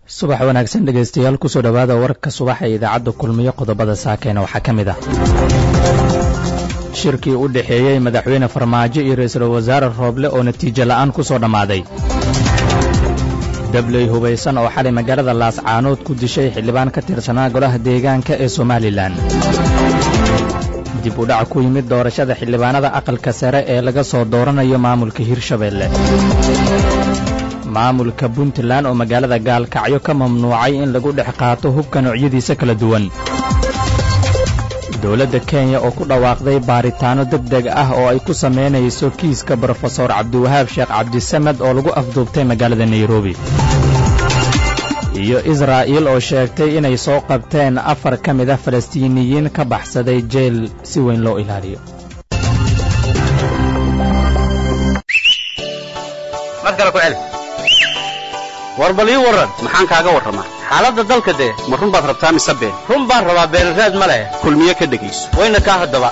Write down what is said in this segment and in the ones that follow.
subax wanaagsan dhegaystayaal kusoo dhowaada warka subaxa ee idaacadda kulmiyo qodobada saakeena waxaa ka mid ah shirkii u dhexeeyey madaxweyne farmaajo iyo ra'iisul wasaare rooble oo natiijo la'aan ku soo dhammaaday dabley hubaysan oo xalay magaalada laascaanood ku dishay xildhibaan ka tirsanaa golaha deegaanka ee somalilan dib u dhac ku yimid doorashada xildhibaanada aqalka sare ee laga soo dooranayo maamulka hirshabeelle maamulka puntland oo magaalada gaalkacyo ka mamnuucay in lagu dhex qaato hubka noocyadiisa kala duwan dowladda kenya oo ku dhawaaqday baaritaanno deg deg ah oo ay ku samaynayso kiiska brofesor cabdiwahaab sheekh cabdisamed oo lagu afduubtay magaalada nairobi iyo israa'iil oo sheegtay inay soo qabteen afar ka mid ah falastiiniyiin ka baxsaday jeel si weyn loo ilaaliyo war bal ii warran maxaan kaaga warramaa xaaladda dalka dee ma run baad rabtaa mise been run baan rabaa beenraad ma leh kulmiye ka dhegayso wayna kaa haddaba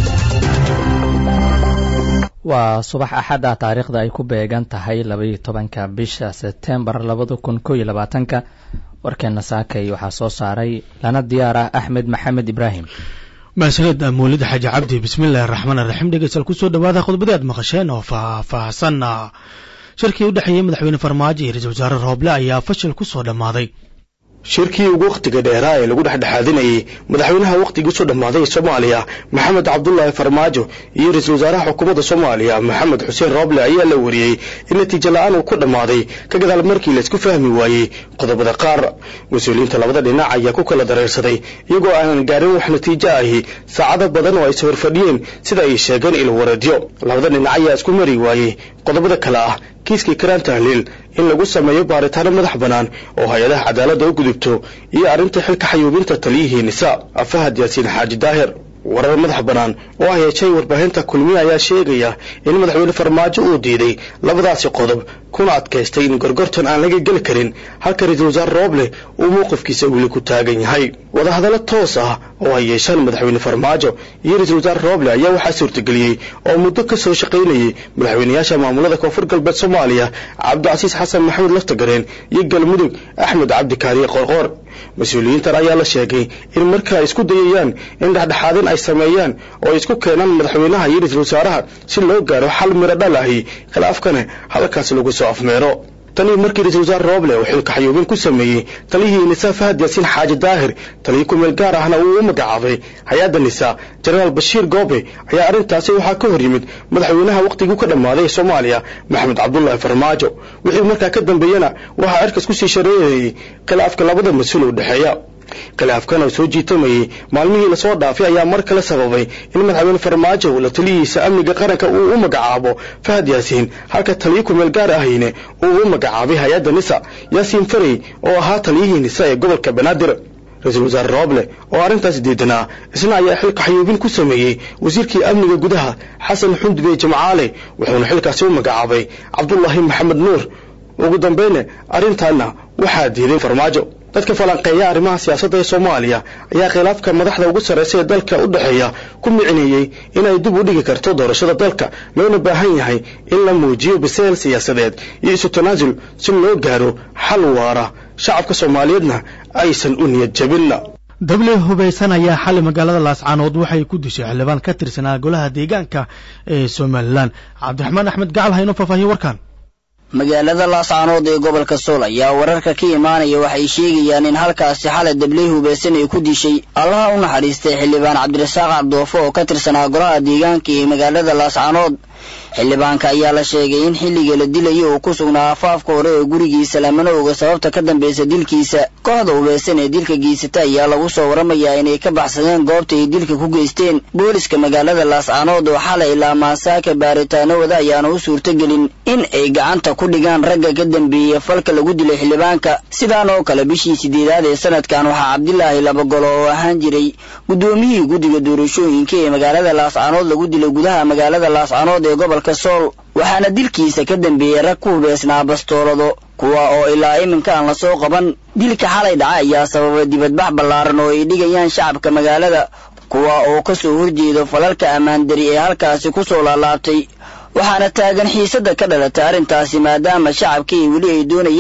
waa subax axad ah taariikhda ay ku beegan tahay labaiyo tobanka bisha sebtembar labada kun koo iyo labaatanka warkeenna saakay waxaa soo saaray lana diyaar ah axmed maxamed ibraahim mahsaned mawlid xaaji cabdi bismillahi araxmaan araxiim dhegeystayaal kusoo dhawaada khudbadii aad maqasheen oo faahfaahsan shirkii u dhexeeyey madaxweyne farmaajo iyo ra-isul wasaare rooble ayaa fashil ku soo dhammaaday shirkii ugu wakhtiga dheeraa ee lagu dhexdhexaadinayey madaxweynaha wakhtigii soo dhammaaday ee soomaaliya maxamed cabdulaahi farmaajo iyo ra-iisul wasaaraha xukuumadda soomaaliya maxamed xuseen rooble ayaa la wariyey in natiijo la-aan uu ku dhammaaday ka gadaal markii laysku fahmi waayey qodobada qaar mas-uuliyiinta labada dhinac ayaa ku kala dareersaday iyagoo aanan gaarin wax natiijo ahi saacado badan oo ay sawir fadhiyeen sida ay sheegeen ilwareedyo labada dhinac ayaa isku mari waayey qodobada kale ah kiiskii karaan tahliil in lagu sameeyo baaritaano madax bannaan oo hay-adaha cadaaladda u gudubto iyo arrinta xilka xayuubinta taliyihii nisa fahad yaasiin xaaji daahir warar madax bannaan oo ay heshay warbaahinta kulmiye ayaa sheegaya in madaxweyne farmaajo uu diiday labadaasi qodob kuna adkaystay in gorgortan aan laga geli karin halka ra-iisul wasaare rooble uu mowqifkiisa weli ku taagan yahay wadahadallo toos ah oo ay yeeshaan madaxweyne farmaajo iyo ra-iisul wasaare rooble ayaa waxaa suurtageliyey oo muddo ka soo shaqaynayey madaxweynayaasha maamulada koonfur galbeed soomaaliya cabdicasiis xasan maxamed laftagareen iyo galmudug axmed cabdikaariye qorqoor mas-uuliyiintan ayaa la sheegay in marka ay isku dayayaan in dhexdhexaadin ay sameeyaan oo ay isku keenaan madaxweynaha iyo ra-iisul wasaaraha si loo gaaro xal miro dhal ahi khilaafkana halkaas lagu soo afmeero tanii markii ra-isul wasaare rooble uu xilka xayuubin ku sameeyey taliyihii nisa fahad yaasiin xaaji daahir taliyi ku-meel gaar ahna uu u magacaabay hay-adda nisa jenaraal bashiir goobe ayaa arrintaasi waxaa ka hor yimid madaxweynaha wakhtigii ka dhammaaday ee soomaaliya maxamed cabdulaahi farmaajo wixii markaa ka dambeeyena waxaa cirkas kusii shareerayey khilaafka labada mas-uul u dhexeeya khilaafkan oo soo jiitamayey maalmihii lasoo dhaafay ayaa mar kale sababay in madaxweyne farmaajo la taliyihiisa amniga qaranka uu u magacaabo fahad yaasiin halka taliyo kumeel gaar ahayne uu u magacaabay hay-adda nisa yaasiin farey oo ahaa taliyihii nisa ee gobolka banaadir ra-iisul wasaare rooble oo arrintaas diidanaa isna ayaa xilka xayuubin ku sameeyey wasiirkii amniga gudaha xasan xundube jamcaale wuxuuna xilkaasi u magacaabay cabdulaahi maxamed nuur ugu dambayne arrintaana waxaa diiday farmaajo dadka falanqeeya arrimaha siyaasadda ee soomaaliya ayaa khilaafka madaxda ugu sarraysa ee dalka u dhexeeya ku micineeyey inay dib u dhigi karto doorashada dalka loona baahan yahay in la muujiyo biseel siyaasadeed iyo isu tanaasul si loo gaaro xal waara shacabka soomaaliyeedna aysan u niyad jabinna dabley hubaysan ayaa xalay magaalada laascaanood waxay ku dishay xildhibaan ka tirsanaa golaha deegaanka ee somalilan cabdiraxmaan axmed gacal hayno faahfaahiye warkan magaalada laascaanood ee gobolka sool ayaa wararka ka imaanaya waxay sheegayaan in halkaasi xalay dabley hubaysan ay ku dishay allaha u naxariistay xildhibaan cabdirasaaq cabdoofo oo ka tirsanaa golaha deegaanka ee magaalada laascaanood xildhibaanka ayaa la sheegay in xilliga la dilayo uu ku sugnaa afaafka hore ee gurigiisa lamana oga sababta ka dambaysa dilkiisa kooxda hubaysan ee dilka geysata ayaa lagu soo waramayaa inay ka baxsadeen goobta ay dilka ku geysteen booliska magaalada laascaanood oo xalay ilaa maasaaka baaritaanahooda ayaana u suurtagelin in ay gacanta ku dhigaan ragga ka dambeeya falka lagu dilay xildhibaanka sidaan oo kale bishii sideedaad ee sanadkan waxaa cabdilaahi labagolo oo ahaan jiray guddoomiyihii guddiga doorashooyinka ee magaalada laascaanood lagu dilay gudaha magaalada laascaanood ee gobolka sool waxaana dilkiisa ka dambeeyey rag ku hubeysnaa bastoolado kuwa oo ilaa iminka aan lasoo qaban dilka xalay dhaca ayaa sababay dibadbax ballaaran oo ay dhigayaan shacabka magaalada kuwa oo ka soo horjeedo falalka ammaandari ee halkaasi ku soo laalaabtay waxaana taagan xiisadda ka dhalatay arrintaasi maadaama shacabkii weli ay doonayaan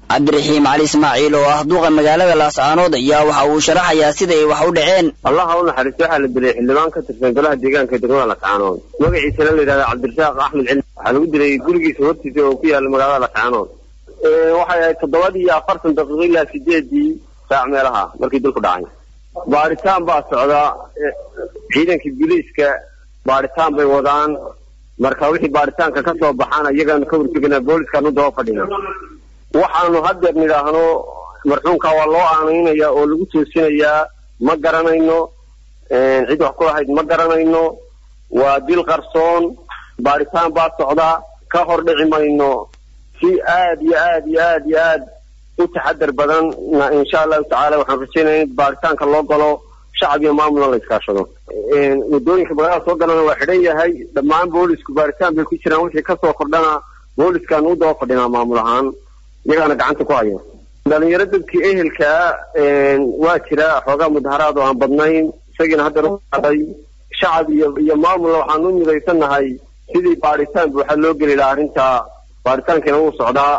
cabdiraxiim cali ismaaciil oo ah duqa magaalada laascaanood ayaa waxa uu sharaxayaa sida ay wax u dhaceen allaha u naxariisto waxaa la dilay xildhibaan ka tirsan golaha deegaanka degmada lascaanood magaciisana la yidhahda cabdirasaaq axmed cilmi waxaa lagu dilay gurigiisa hortiisa oo ku yaala magaalada lascaanood waxay ahayd toddobadii iyo afartan daqiiqo ilaa sideedii saac meelaha markii dilku dhacay baaritaan baa socda ciidankii biliiska baaritaan bay wadaan marka wixii baaritaanka ka soo baxaan iyagaanu ka horteganaa booliskaanu daba fadhina waxaanu haddeer nidhaahno marxuumka waa loo aanaynaya oo lagu toosinayaa ma garanayno cid wax ku lahayd ma garanayno waa dil qarsoon baaritaan baa socda ka hor dhici mayno si aad iyo aad iyo aad iyo aad u taxadar badan insha allahu tacaala waxaan rajaynaya in baaritaanka loo galo shacab iyo maamulna la iskaashado wadooyinka magaalada soo galana waa xidhan yahay dhammaan boolisku baaritaan bay ku jiraan wixii kasoo kordhana booliskaan u daba fadhinaa maamul ahaan iyagaana gacanta ku haya dhalinyaro dadkii ehelkaa waa jira xoogaa mudaharaad oo aan badnayn isagiina haddeer uaday shacab iyo iyo maamulna waxaan u midaysannahay sidii baaritaan buuxa loo geli lahaa arrintaa baaritaankiina wuu socdaa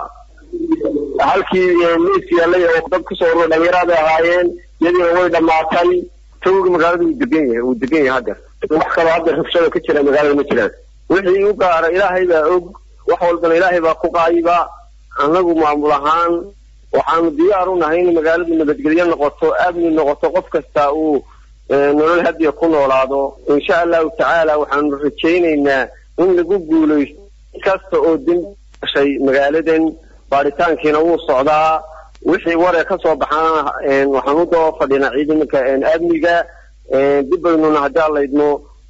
halkii miis yaallay oo dad kusoo urura dhalinyarada ahaayeen iyadiina way dhammaatay tawgi magaalada wuu degan yahay wuu degan yahay haddeer wax kaloo haddeer rabshada ka jira magaalada ma jiraan wixii u gaara ilaahay baa og wax walbana ilaahay baa ku qaayiba annagu maamul ahaan waxaanu diyaar u nahay in magaaladu nabadgelyo noqoto amni noqoto qof kasta uu nolol hadiya ku noolaado insha allahu tacaala waxaanu rajaynaynaa in lagu guulaysto kasta oo dembi gashay magaaladan baaritaankiina wuu socdaa wixii waree ka soo baxaana waxaan u daba fadhinaa ciidanka amniga dib baynuna haddii aan laydno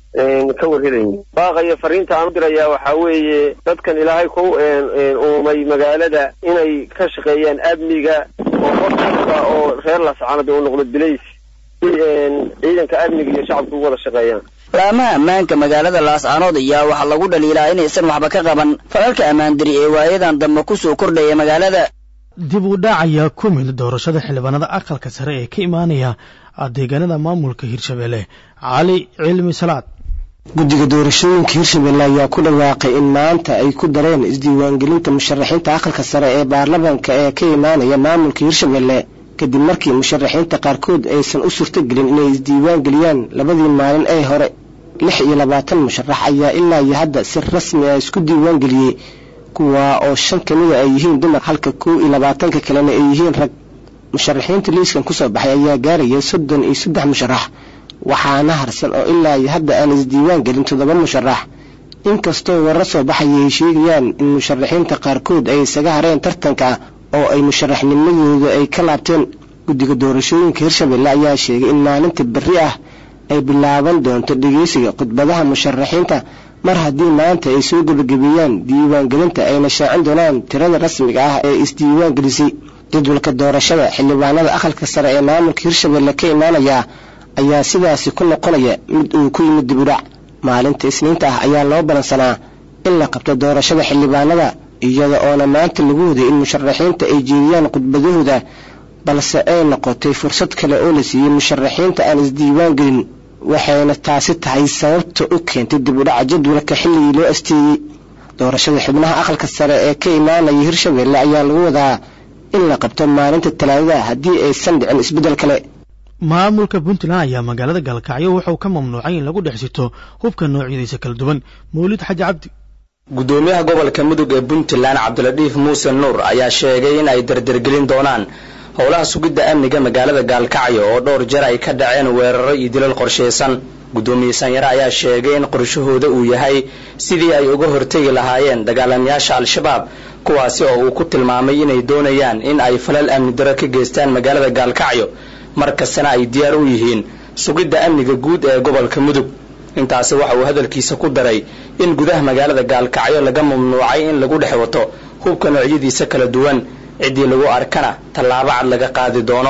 ka warhelayn baaqaya fariinta aan u dirayaa waxaa weeye dadkan ilaahay ku uumay magaalada inay ka shaqeeyaan amniga oo qof kasta oo reer lascaanada uu noqdo bilays si ciidanka amniga iyo shacabku u wada shaqeeyaan laamaha ammaanka magaalada laascaanood ayaa waxaa lagu dhaliilaa inaysan waxba ka qaban falalka ammaandiri ee waayadan dambe kusoo kordhaya magaalada dib u dhac ayaa ku mid doorashada xildhibaanada aqalka sare ee ka imaanaya deegaanada maamulka hirshabelle cali cilmi salaad guddiga doorashooyinka hirshabelle ayaa ku dhawaaqay in maanta ay ku dareen isdiiwaangelinta musharaxiinta aqalka sare ee baarlamaanka ee ka imaanaya maamulka hirshabelle kadib markii musharaxiinta qaarkood aysan u suurtogelin inay isdiiwaan geliyaan labadii maalin ee hore lix iyo labaatan musharax ayaa ilaa iyo hadda si rasmi ah isku diiwaan geliyey kuwaa oo shan ka mida ay yihiin dumar halka kow iyo labaatanka kalena ay yihiin rag musharaxiinta liiskan kusoo baxay ayaa gaaraya soddon iyo saddex musharax waxaana harsan oo ilaa iyo hadda aan isdiiwaan gelin toddoba musharax inkastoo warar soo baxaya ay sheegayaan in musharaxiinta qaarkood ay isaga hareen tartanka oo ay musharaxnimadooda ay ka laabteen guddiga doorashooyinka hirshabelle ayaa sheegay in maalinta berri ah ay bilaaban doonto dhegeysiga khudbadaha musharaxiinta mar haddii maanta ay soo gebagabeeyaan diiwaangelinta ayna shaacin doonaan tirada rasmiga ah ee isdiiwaan gelisay jadwalka doorashada xildhibaanada aqalka sare ee maamulka hirshabelle ka imaanaya ayaa sidaasi ku noqonaya mid uu ku yimid dibudhac maalinta isniinta ah ayaa loo balansanaa in la qabto doorashada xildhibaanada iyada oona maanta lagu waday in musharaxiinta ay jeediyaan khudbadahooda balse ay noqotay fursad kale oo la siiyey musharaxiinta aan isdiiwaan gelin waxayna taasi tahay sababta u keentay dib u dhaca jadwalka xilligii loo asteeyey doorashada xubnaha aqalka sare ee ka imaanaya hirshabelle ayaa lagu wadaa in la qabto maalinta talaadada haddii aysan dhicin isbeddel kale maamulka puntland ayaa magaalada gaalkacyo wuxuu ka mamnuucay in lagu dhex sito hubka noocyadiisa kala duwan mawlid xaji cabdi gudoomiyaha gobolka mudug ee puntland cabdiladiif muuse nuur ayaa sheegay in ay dardargelin doonaan howlaha sugidda amniga magaalada gaalkacyo oo dhowr jeer ay ka dhaceen weeraro iyo dilal qorshaysan gudoomiye sanyare ayaa sheegay in qorshahooda uu yahay sidii ay uga hortegi lahaayeen dagaalamayaasha al-shabaab kuwaasi oo uu ku tilmaamay inay doonayaan in ay falal amni daro ka geystaan magaalada gaalkacyo mar kastana ay diyaar u yihiin sugidda amniga guud ee gobolka mudug intaasi waxa uu hadalkiisa ku daray in gudaha magaalada gaalkacyo laga mamnuucay in lagu dhex wato hubka noocyadiisa kala duwan ciddii lagu arkana tallaabo cad laga qaadi doono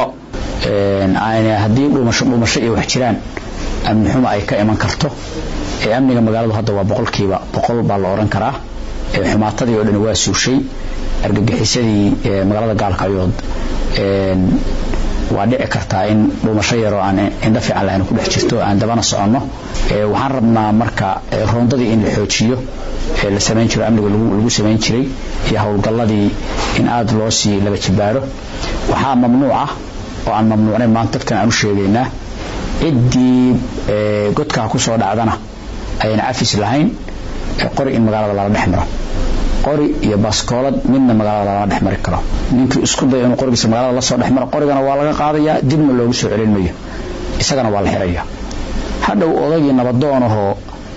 haddii dhuumasho dhuumasho iyo wax jiraan amni xumo ay ka iman karto ee amniga magaaladu hadda waa boqolkiiba boqol baa la odhan karaa xumaatadii oo dhan waa suushay argagixisadii magaalada gaalkacyood waa dhici kartaa in dhuumasho yaroo aan indho fiican lahayn ku dhex jirto aan dabana soconno waxaan rabnaa marka roondadii in la xoojiyo la samayn jiro amniga lagu samayn jiray iyo howlgalladii in aada loo sii laba jibaaro waxaa mamnuuc ah oo aan mamnuucnayn maanta dadkan aan u sheegaynaa ciddii godkaa ku soo dhacdana ayaan cafis lahayn qori in magaalada lala dhex maro qori iyo baskoolad midna magaalada lala dhex mari karo ninkii isku dayo inuu qorigiisa magaalada la soo dhex maro qorigana waa laga qaadayaa dibna loogu soo celin mayo isagana waa la xiraya hadhow odaygii nabadoonahoo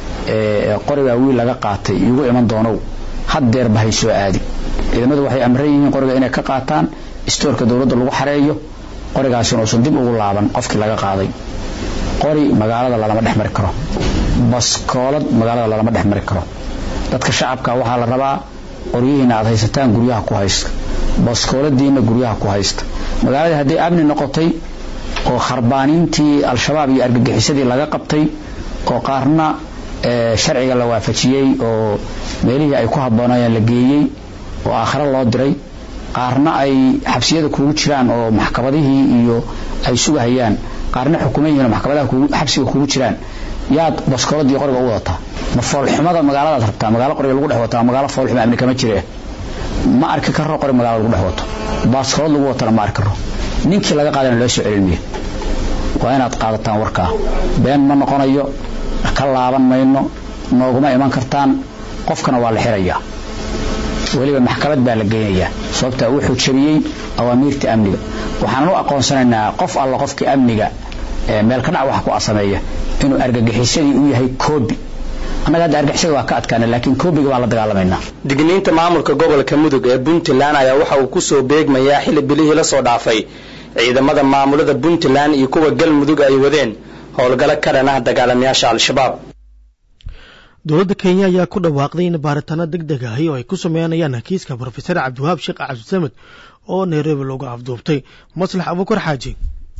qorigaa wiil laga qaatay igu iman doonow haddeerba hay soo aadi ciidamadu waxay amran yihiin qoriga inay ka qaataan istoorka dowladda lagu xareeyo qorigaasina uusan dib ugu laaban qofkii laga qaaday qori magaalada lalama dhex mari karo baskoolad magaalada lalama dhex mari karo dadka shacabka waxaa la rabaa qoryihiina aad haysataan guryaha ku haysta baskooladiina guryaha ku haysta magaaladii hadday amni noqotay oo kharbaanintii al-shabaab iyo argagixisadii laga qabtay oo qaarna sharciga la waafajiyey oo meelihii ay ku habboonayeen la geeyey oo aakhiro loo diray qaarna ay xabsiyada kuugu jiraan oo maxkamadihii iyo ay sugahayaan qaarna xukuman yihiin oo maxkamadaha xabsiga kuugu jiraan yaad baskooladii qoriga u wadataa ma foolxumada magaaladaad rabtaa magaalo qoriga lagu dhex wataa magaalo foolxuma amni kama jire ma arki karo qori magaalada lagu dhex wato baaskoolad lagu watana ma arki karo ninkii laga qaadana loo soo celin mayo waa inaad qaadataan warkaa been ma noqonayo ka laaban mayno nooguma iman kartaan qofkana waa la xirayaa weliba maxkamad baa la geynayaa sababta wuxuu jabiyey awaamiirta amniga waxaanan u aqoonsanaynaa qof alla qofkii amniga meel ka dhac wax ku asameeya inuu argagixisadii u yahay koobi annaga hadda argagixisada waa ka adkaana laakiin koobiga baan la dagaalamaynaa digniinta maamulka gobolka mudug ee puntland ayaa waxa uu ku soo beegmayaa xilli bilihii la soo dhaafay ciidamada maamulada puntland iyo kuwa galmudug ay wadeen howlgalo ka dhan ah dagaalamayaasha al-shabaab dowladda kenya ayaa ku dhawaaqday in baaritaano deg deg ahi oo ay ku sameynayaan kiiska brofesor cabdiwahaab sheekh cabdisamed oo nairobi loogu afduubtay maslax abukar xaaji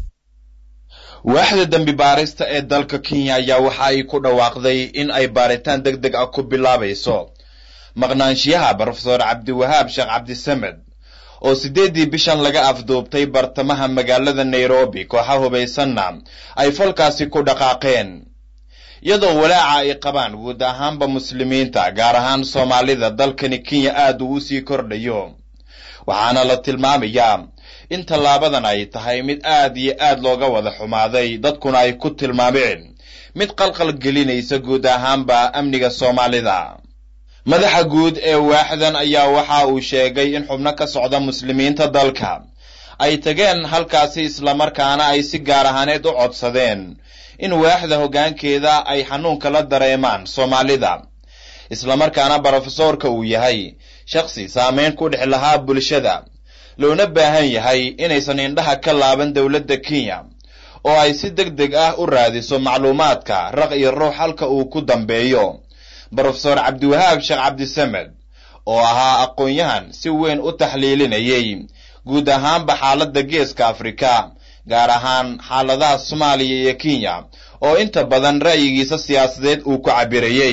waaxda dembi baarista ee dalka kenya ayaa waxa ay ku dhawaaqday in ay baaritaan deg deg ah ku bilaabayso maqnaanshiyaha brofesor cabdiwahaab sheekh cabdisamed oo siddeeddii bishan laga afduubtay bartamaha magaalada nairobi kooxa hubaysanna ay falkaasi ku dhaqaaqeen iyadoo walaaca ay qabaan guud ahaanba muslimiinta gaar ahaan soomaalida dalkani kenya aad uu u sii kordhayo waxaana la tilmaamayaa in tallaabadan ay tahay mid aad iyo aad looga wada xumaaday dadkuna ay ku tilmaameen mid qalqal gelinaysa guud ahaanba amniga soomaalida madaxa guud ee waaxdan ayaa waxa uu sheegay in xubno ka socda muslimiinta dalka ay tageen halkaasi islamarkaana ay si gaar ahaaneed u codsadeen in waaxda hoggaankeeda ay xanuunka la dareemaan soomaalida islamarkaana brofesoorka uu yahay shakhsi saameyn ku dhex lahaa bulshada loona baahan yahay inaysan indhaha ka laaban dowladda kenya oo ay si deg deg ah u raadiso macluumaadka raq iyo ruux halka uu ku dambeeyo brofesor cabdiwahaab sheekh cabdisamed oo ahaa aqoon-yahan si weyn u taxliilinayay guud ahaanba xaaladda geeska afrika gaar ahaan xaaladaha soomaaliya iyo kenya oo inta badan ra'yigiisa siyaasadeed uu ku cabirayey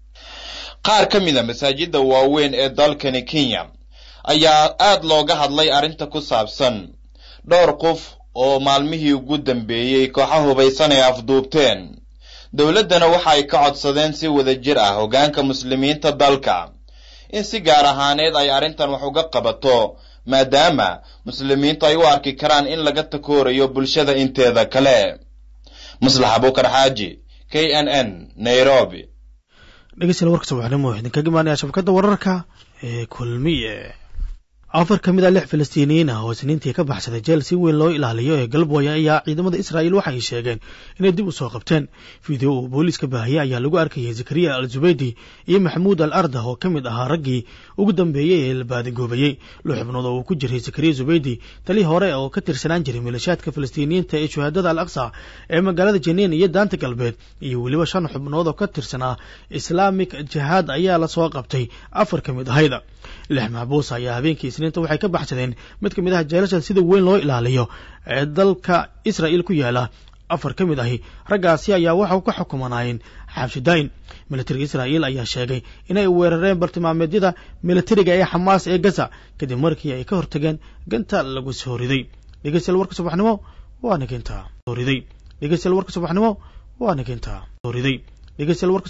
qaar ka mid a masaajidda waaweyn ee dalkani kenya ayaa aad looga hadlay arrinta ku saabsan dhowr qof oo maalmihii ugu dambeeyey kooxa hubaysan ay afduubteen dowladdana waxa ay ka codsadeen si wada jir ah hoggaanka muslimiinta dalka in si gaar ahaaneed ay arrintan wax uga qabato maadaama muslimiintu ay u arki karaan in laga takoorayo bulshada inteeda kale maslax abukar xaaji k n n nairobi dhegeystayaal warka subaxnimo waxaa idinkaga imaanaya shabakadda wararka ee kulmiye afar ka mid a lix falastiiniyiin ah oo isniintii ka baxsaday jeel si weyn loo ilaaliyo ee galboya ayaa ciidamada israa'iil waxa ay sheegeen inay dib u soo qabteen fideo uu booliiska baahiyey ayaa lagu arkayay zakariya al zubaydi iyo maxamuud al ardah oo ka mid ahaa raggii ugu dambeeyey ee la baadigoobayey lix xubnood oo uu ku jiray zakariya zubaydi tali hore oo ka tirsanaan jiray milishaadka falastiiniyiinta ee shuhaadada al aqsa ee magaalada janiin iyo daanta galbeed iyo weliba shan xubnood oo ka tirsanaa islaamic jihaad ayaa lasoo qabtay afar ka mid ahayda lix maxbuus ayaa habeenkii isniinta waxay ka baxsadeen mid ka mid ah jeelasha sida weyn loo ilaaliyo ee dalka israa'iil ku yaala afar ka mid ahi raggaasi ayaa waxa ka xukumanaayeen xabshidayn militariga israa'iil ayaa sheegay inay weerareen bartilmaameedyada militariga ee xamaas ee gaza kadib markii ay ka hortageen ganta lagu soo riday dhegeystayaal warka subaxnimo waa nagintaa dooriday dhegeystayaal warka subaxnimo waa nagintaa dooriday dhegeystayaal warka